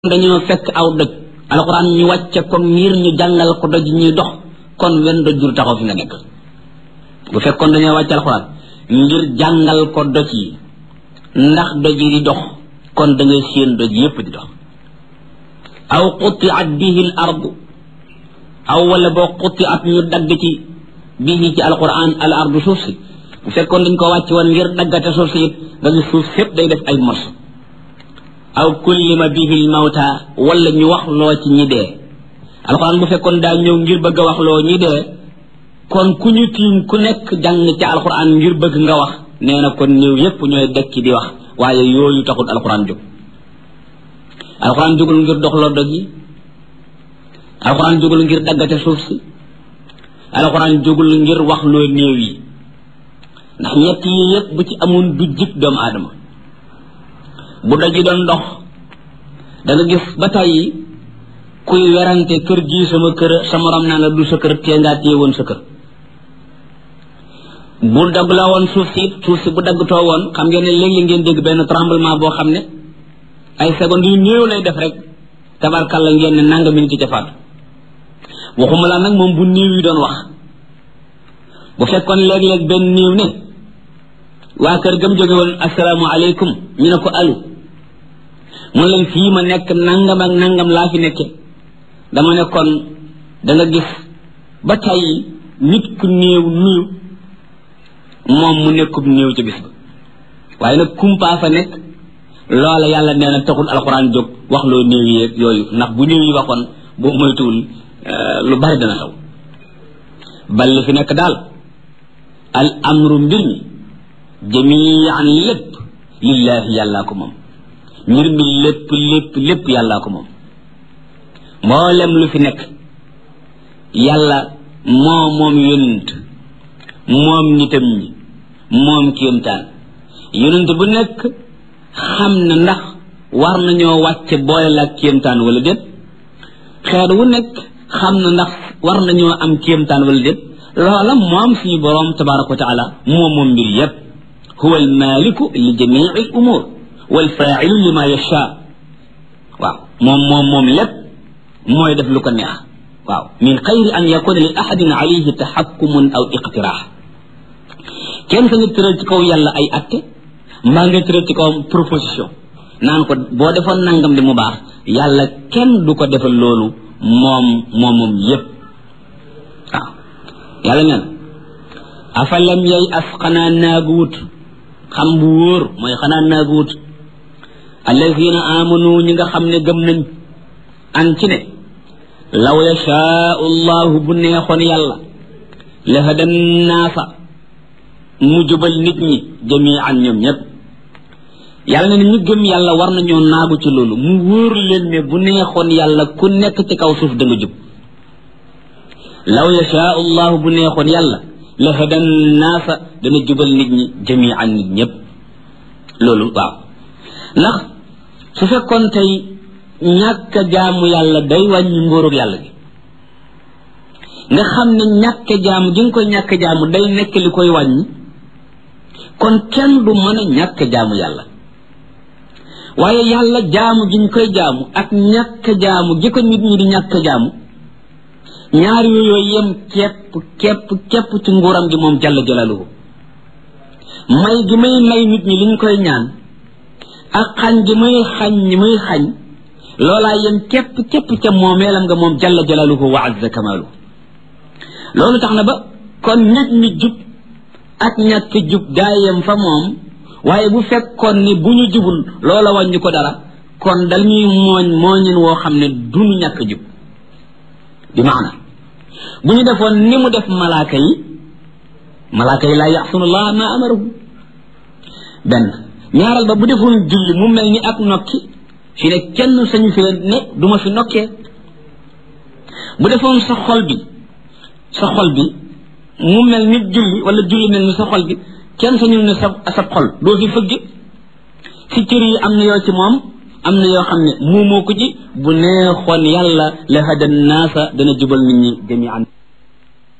dañoo fekk aw doj alxuraan ñu wàcce ko ngir ñu jàngal ko doj ñuy dox kon wenn doj du taxaw fi nga nekk bu fekkoon dañoo wàcce alxuraan ngir jàngal ko doj yi ndax doj yi di dox kon da ngay séen doj yépp di dox aw qutiat bihi l ardu aw wala boo qutiat ñu dagg ci bihi ci alxuraan al ardu suuf si bu fekkoon dañ ko wàcce woon ngir daggate suuf si it nga gis suuf sépp day def ay morso aw kullima bihi l mawta wala ñu wax loo ci ñi dee alxuraan bu fekkoon daa ñëw ngir bëgg a wax loo ñi dee kon ku ñu tiim ku nekk jàng ci alxuraan ngir bëgg nga wax nee na kon ñëw yépp ñooy dekki di wax waaye yooyu taxul alxuraan jóg alxuraan jógul ngir doxloo doj yi alxuraan jógul ngir daggate suuf si alxuraan jógul ngir wax loo néew yi ndax ñett yi yépp bu ci amoon du jib doomu aadama bu doj yi doon dox da nga gis ba tàyyi kuy werante kër gii sama kër sa morom naa la du sa kër tee ngaa téye woon sa kër bu dagg la woon suuf si suuf si bu daggtoo woon xam ngeen ne léegi ngeen dégg benn tremblement boo xam ne ay secondes yu néew lay def rek tabarkalla ngeen ne nanga minute ca faatu waxuma la nag moom bu néew yi doon wax bu fekkoon léeg-léeg benn néew ne waa kër gam jóge woon asalaamaaleykum ñu ne ko alu mun leen fii ma nekk nangam ak nangam laa fi nekke dama ne kon da nga gis ba tey nit ku néew nuyu moom mu nekkub néew ca bis ba waaye nag kumpaa fa nekk loola yàlla nee na taxul alxuraan jóg wax loo néew yi yooyu ndax bu néew yi waxoon boo moytuwul lu bari dana xew bal li fi nekk daal al amru mbir mi jamian lépp lillaahi yàllaa ko moom mbir mi lépp lépp lépp yàllaa ko moom mboolem lu fi nekk yàlla moo moom yonent moom nitam ñi moom kéemtaan yonent bu nekk xam na ndax war nañoo wàcce boole la ak kéemtaan wala déet xeet wu nekk xam na ndax war nañoo am kéemtaan wala déet loola moom suñu boroom tabaraka wa taala moom moom mbir yépp huwa almaliku li jamii al umur walfailu lima yasha waaw moom moom moom lépp mooy def lu ko neex waaw min xayri an yakuna li ahadin alayhi taxakkumun aw iqtiraax kenn sa nga tëral ci kaw yàlla ay atte mbaa nga tëral ci kawam proposition naan ko boo defoon nangam di mu baax yàlla kenn du ko defal loolu moom moom moom yépp waaw yàlla neen afalam yay as xanaa naagu wut xam bu wóor mooy xanaa naagu wut allazina amanu ñi nga xam ne gëm nañ an ci ne law yashaau llahu bu neexoon yàlla la hadan naasa mu jubal nit ñi jamian ñoom ñépp yàlla ne ñu gëm yàlla war nañoo naagu ci loolu mu wóor leen ne bu neexoon yàlla ku nekk ci kaw suuf da nga jub law yashaau llahu bu neexoon yàlla la hadan naasa dana jubal nit ñi jamian nit ñépp loolu waaw ndax su fekkoon tey ñàkk jaamu yàlla day wàññi ngóorug yàlla gi nga xam ne ñàkk jaamu gi nga koy ñàkk jaamu day nekk li koy wàññi kon kenn du mën a ñàkk jaamu yàlla waaye yàlla jaamu gi ñu koy jaamu ak ñàkk jaamu gi ko nit ñi di ñàkk jaamu ñaar yooyu yem képp képp képp ci nguuram gi moom jalla jalaluhu may gi may may nit ñi liñ koy ñaan ak xañ gi muy xañ ñi muy xañ loolaa yem képp képp ca moomeelam nga moom jalla jalaluhu wa azza kamaluhu loolu tax na ba kon nit ñi jub ak ñàkk jub daa yem fa moom waaye bu fekkoon ni bu ñu jubul loola wàññi ko dara kon dañuy mooñ mooñin woo xam ne duñu ñàkk jub bi maana bu ñu defoon ni mu def malaaka yi malaaka yi laa yaxsunullah ma amarahu benn ñaaral ba bu defoon julli mu mel ni ak nokki fi ne kenn sañu fi ne du ma fi nokkee bu defoon sa xol bi sa xol bi mu mel ni julli wala julli mel ni sa xol bi kenn sañu ne sa sa xol doo fi fëgg si cër yi am na yoo ci moom am na yoo xam ne muumoo ko ci bu neexoon yàlla la hadan naasa dana jubal nit ñi jamian